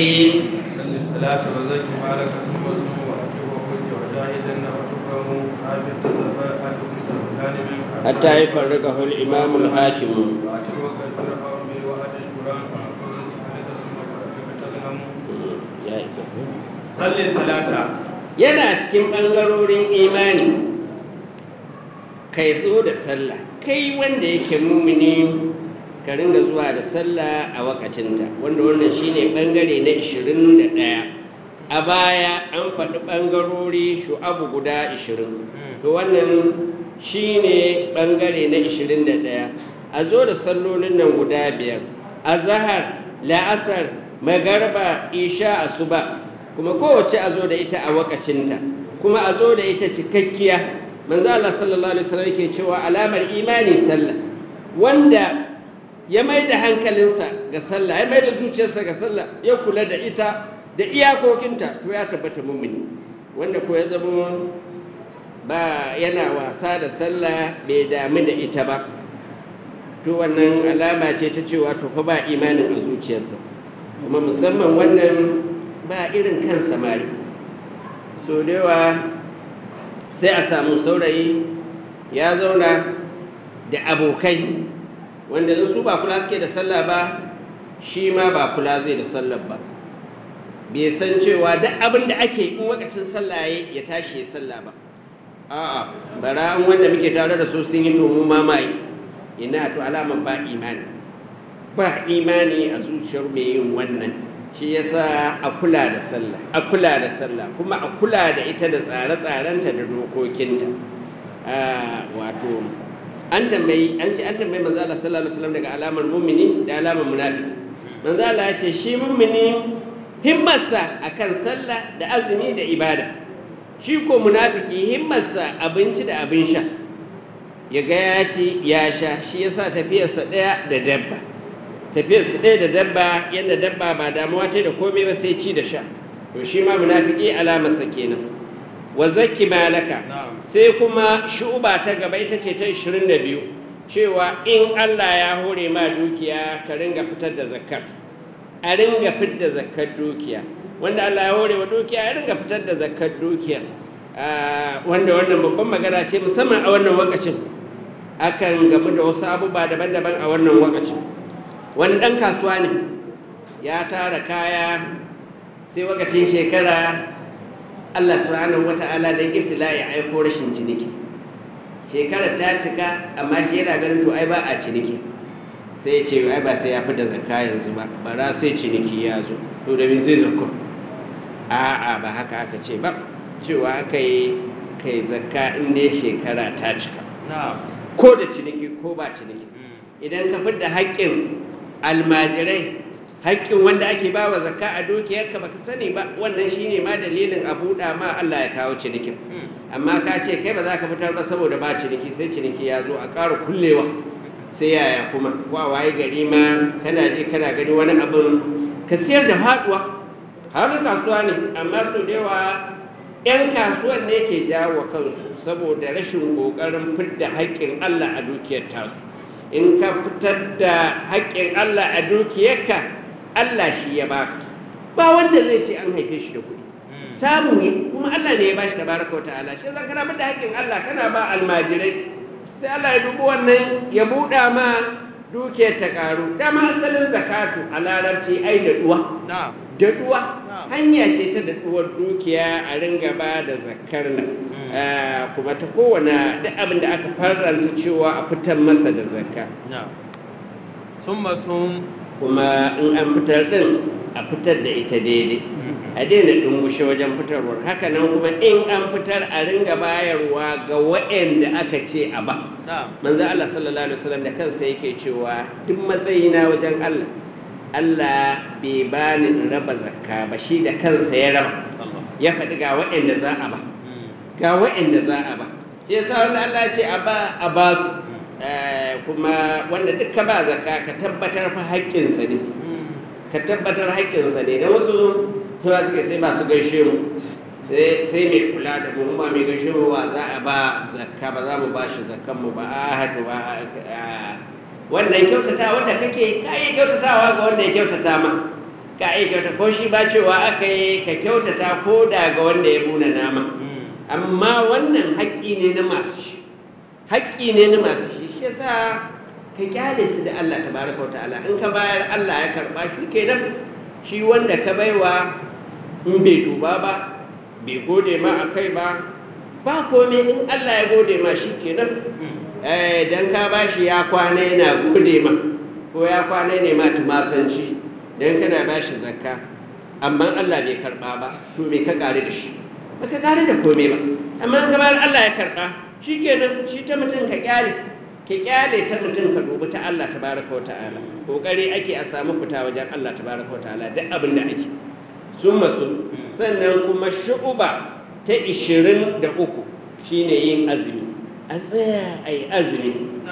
الرجيم صل الصلاة وزكي مالك ثم صم وأتي وحج وجاهد وتكرم حابب تسبر حابب سبكان من حتى يفرقه الإمام الحاكم وأتي وكبر حرمي وأد شكرا وأقول سبحانك ثم بربك تغنم ya isa ko? صل الصلاة yana cikin ɓangarorin imani kai zo da sallah kai wanda yake mumini ka ringa zuwa da sallah a wakacinta wanda wannan shine ɓangare na 21 a baya an faɗi ɓangarori shu'abu guda 20 to wannan shine ɓangare na 21 a zo da sallolin nan guda biyar a zahar la'asar magarba isha asuba kuma kowace a zo da ita a wakacinta kuma a zo da ita cikakkiya manzo Allah sallallahu alaihi wasallam yake cewa alamar imani sallah wanda ya mai da hankalinsa ga sallah ya mai da zuciyarsa ga sallah ya kula da ita da iyakokinta to ya tabbata mumini wanda ko ya zama ba yana wasa da sallah bai damu da ita ba to wannan alama ce ta cewa to fa ba imanin a zuciyarsa kuma musamman wannan ba irin kan samari so da yawa sai a samu saurayi ya zauna da abokai wanda in su ba kula suke da sallah ba shi ma ba kula zai da sallah ba bai san cewa duk abin da ake in wakacin sallah ya tashi ya sallah ba a'a bara an wanda muke tare da su sun yi to mu ma mai ina to alamar ba imani ba imani a zuciyar mai yin wannan shi yasa a kula da sallah a kula da sallah kuma a kula da ita da tsare-tsarenta da dokokinta wato an tambayi an ce an tambayi manzo Allah sallallahu alaihi wasallam daga alamar mumini da alamar munafiki manzo Allah ya ce shi mumini himmarsa akan sallah da azumi da ibada shi ko munafiki himmarsa abinci da abin sha ya ga ya ci ya sha shi yasa tafiyarsa ɗaya da dabba tafiyarsa ɗaya da dabba yadda dabba ba damuwa ta da komai ba sai ci da sha to shi ma munafiki alamarsa kenan wa zakki malaka sai kuma shu'uba ta gaba ita ce ta 22 cewa in Allah ya hore ma dukiya ka ringa fitar da zakkar a ringa fitar da zakkar dukiya wanda Allah ya hore wa dukiya ya ringa fitar da zakkar dukiya wanda wannan babban magana ce musamman a wannan wakacin akan gamu da wasu abubuwa daban-daban a wannan wakacin wani ɗan kasuwa ne ya tara kaya sai wakacin shekara Allah subhanahu wata'ala don ibtila ya aiko rashin ciniki shekarar ta cika amma shi yana ganin to ai ba a ciniki sai ya ce ai ba sai ya fi da zakka yanzu ba bara sai ciniki ya zo to da me zai zakko a'a ba haka aka ce ba cewa aka yi kai zakka in dai shekara ta cika ko da ciniki ko ba ciniki idan ka fi da haƙƙin almajirai haƙƙin wanda ake ba wa zakka a dukiyarka baka sani ba wannan shine ma dalilin a buɗa ma Allah ya kawo cinikin amma ka ce kai ba za ka fitar ba saboda ba ciniki sai ciniki ya zo a ƙara kullewa sai yaya kuma ko a waye gari ma kana je kana gani wani abin ka siyar da faɗuwa har kasuwa ne amma so da yawa 'yan kasuwan ne ke jawo kansu saboda rashin ƙoƙarin fidda haƙƙin Allah a dukiyar tasu in ka fitar da haƙƙin Allah a dukiyarka Allah shi ya baka ba wanda zai ce an haife shi da kuɗi samu ne kuma Allah ne ya bashi tabaraka ta'ala shi zan kana da haƙƙin Allah kana ba almajirai sai Allah ya dubi wannan ya buɗa ma dukiyar ta ƙaru dama asalin zakatu a larabci ai da duwa daɗuwa hanya ce ta daɗuwar dukiya a ringa ba da zakar nan kuma ta kowane duk abin da aka faranta cewa a fitar masa da zakka sun sun kuma in an fitar din a fitar da ita daidai a daina dungushe wajen fitarwar haka nan kuma in an fitar a ringa bayarwa ga waɗanda aka ce a ba manzo Allah sallallahu alaihi wasallam da kansa yake cewa duk matsayina wajen Allah Allah bai bani in raba zakka ba shi da kansa ya raba ya faɗi ga waɗanda za a ba ga waɗanda za a ba shi yasa wanda Allah ya ce a ba a ba su kuma wanda duka ba zakka ka tabbatar fa haƙƙinsa ne ka tabbatar haƙƙinsa ne da wasu suna suke sai ba su gaishe mu sai mai kula da mu ba mai gaishe mu ba za a ba zakka ba za mu ba shi zakkan mu ba a hatu ba wannan kyautata wanda kake ka yi kyautatawa ga wanda ya kyautata ma ka aikata ko shi ba cewa aka yi ka kyautata ko da ga wanda ya muna nama amma wannan haƙƙi ne na masu shi haƙƙi ne na masu shi shi yasa ka kyale su da Allah tabaraka wa ta'ala in ka bayar Allah ya karba shi kenan shi wanda ka baiwa in bai duba ba bai gode ma a kai ba ba komai in Allah ya gode ma shi kenan eh dan ka bashi ya kwana yana gode ma ko ya kwana ne ma tumasanci dan kana bashi zakka amma Allah bai karba ba to me ka kare da shi ba ka kare da komai ba amma in ka bayar Allah ya karba shi kenan shi ta mutum ka kyale ki kyale ta mutum ka dubi ta Allah tabaraka wa ta'ala kokari ake a samu fita wajen Allah tabaraka wa ta'ala duk abin da ake sun masu sannan kuma shu'uba ta 23 shine yin azumi a tsaya a yi azumi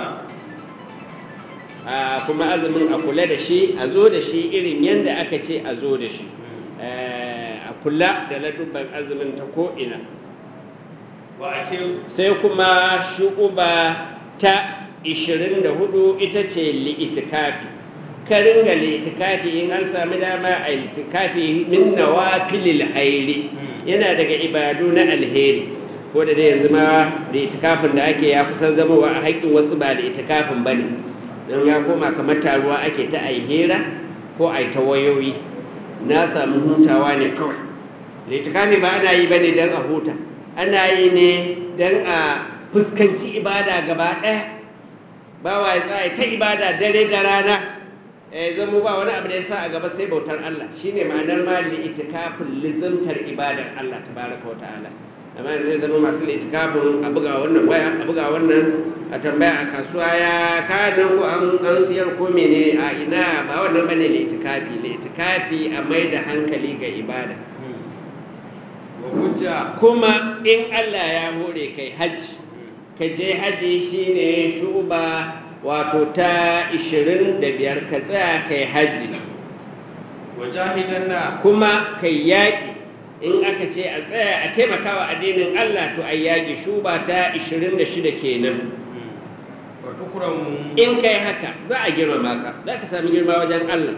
a kuma azumin a kula da shi a zo da shi irin yadda aka ce a zo da shi a kula da ladubban azumin ta ko'ina sai kuma shu'uba ta 24 ita ce li'itikafi ka ringa li'itikafi in an sami dama a li'itikafi min nawafilil hairi yana daga ibadu na alheri ko da dai yanzu ma li'itikafin da ake ya kusan zamowa a haƙƙin wasu ba li'itikafin ba ne don ya koma kamar taruwa ake ta ai hira ko ai ta wayoyi na samu hutawa ne kawai li'itikafi ba ana yi ba ne don a huta ana yi ne don a fuskanci ibada gaba ɗaya bawa ya tsaya ta ibada dare da rana eh zamo ba wani abu da ya sa a gaba sai bautar Allah shine ma'anar ma li itikafin lizantar ibadar Allah tabaraka wa ta'ala amma zai zama masu itikafin a buga wannan waya a buga wannan a tambaya a kasuwa ya kayan ko an an siyar ko mene a ina ba wannan bane li itikafi li itikafi a mai da hankali ga ibada kuma in Allah ya hore kai hajji ka je haji shine shuba wato ta 25 ka tsaya kai haji wajahidan na kuma kai yaƙi in aka ce a tsaya a taimakawa addinin Allah to a yaƙi shuba ta 26 kenan wa tukramu in kai haka za a girmama ka za ka sami girma wajen Allah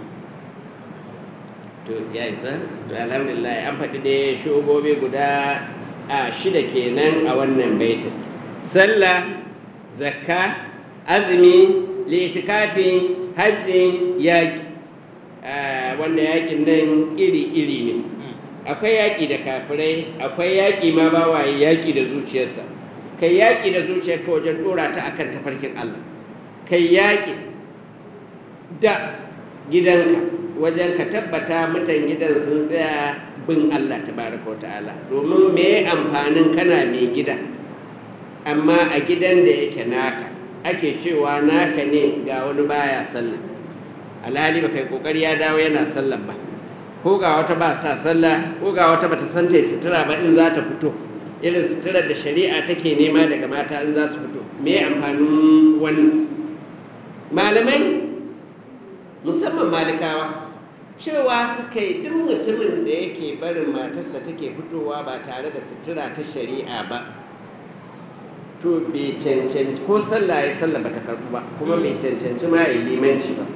to ya isa to alhamdulillah an faɗi dai shugobi guda a shida kenan a wannan baitin sallah zakka azumi litikafi hajji yaƙi wanda yaƙin nan iri-iri ne akwai yaƙi da kafirai akwai yaƙi ma ba waye yaƙi da zuciyarsa kai yaƙi da zuciyarka wajen ɗora ta akan tafarkin Allah kai yaƙi da gidanka wajen ka tabbata mutan gidan sun tsaya bin Allah tabaraka wa ta'ala domin me amfanin kana mai gida amma a gidan da yake naka ake cewa naka ne ga wani baya sallah alhali ba kai kokari ya dawo yana sallah ba ko ga wata ba ta sallah ko ga wata bata san ta sutura ba in za ta fito irin suturar da shari'a take nema daga mata in za su fito me amfanin wannan malamai musamman malikawa cewa suka yi duk mutumin da yake barin matarsa take fitowa ba tare da sutura ta shari'a ba to bai cancanci ko sallah ya sallah bata karbu ba kuma bai cancanci ma ya limanci ba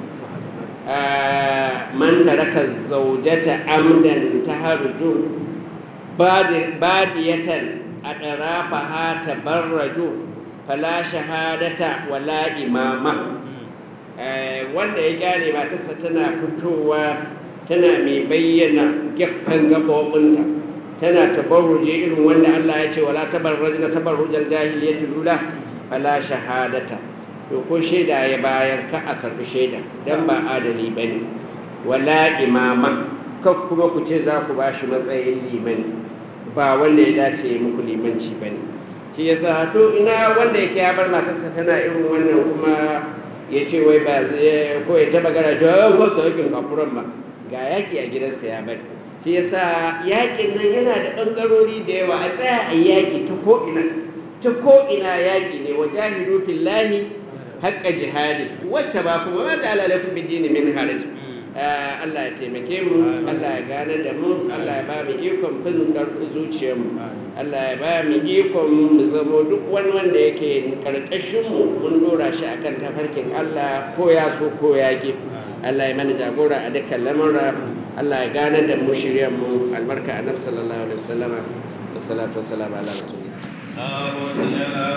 man taraka zaujata amdan taharju badiyatan adrafaha tabarraju fala shahadata wala imama wanda ya kyale matarsa tana fitowa tana mai bayyana gefen gaɓoɓinta tana tabarruje irin wanda Allah ya ce wala tabarrujna tabarrujal jahiliyyati lula fala shahadata to ko shaida ya bayar ka a karbi shaida dan ba adali bane wala imama ka kuma ku ce za ku ba shi matsayin limani ba wanda ya dace ya muku limanci bane shi yasa to ina wanda yake ya bar matarsa tana irin wannan kuma ya ce wai ba zai ko ya taba gara cewa ko su yakin kafuran ba ga yaki a gidansa ya bari shi yasa yakin nan yana da ɓangarori da yawa a tsaya a yaki ta ko'ina ta ko'ina yaki ne wa jahidu fillahi haƙƙa jihadi wacce ba kuma ba ta alalafin bidini min haraj Allah ya taimake mu Allah ya gane da mu Allah ya ba mu ikon fin ƙarfi zuciyarmu Allah ya ba mu ikon mu zamo duk wani wanda yake karkashin mu mun dora shi akan tafarkin Allah ko ya so ko ya ki Allah ya mana jagora a dukkan lamura Allah ya gane da mu shiryan mu albarka annabi sallallahu alaihi wasallama wassalatu wassalamu ala rasulillah اللهم صل على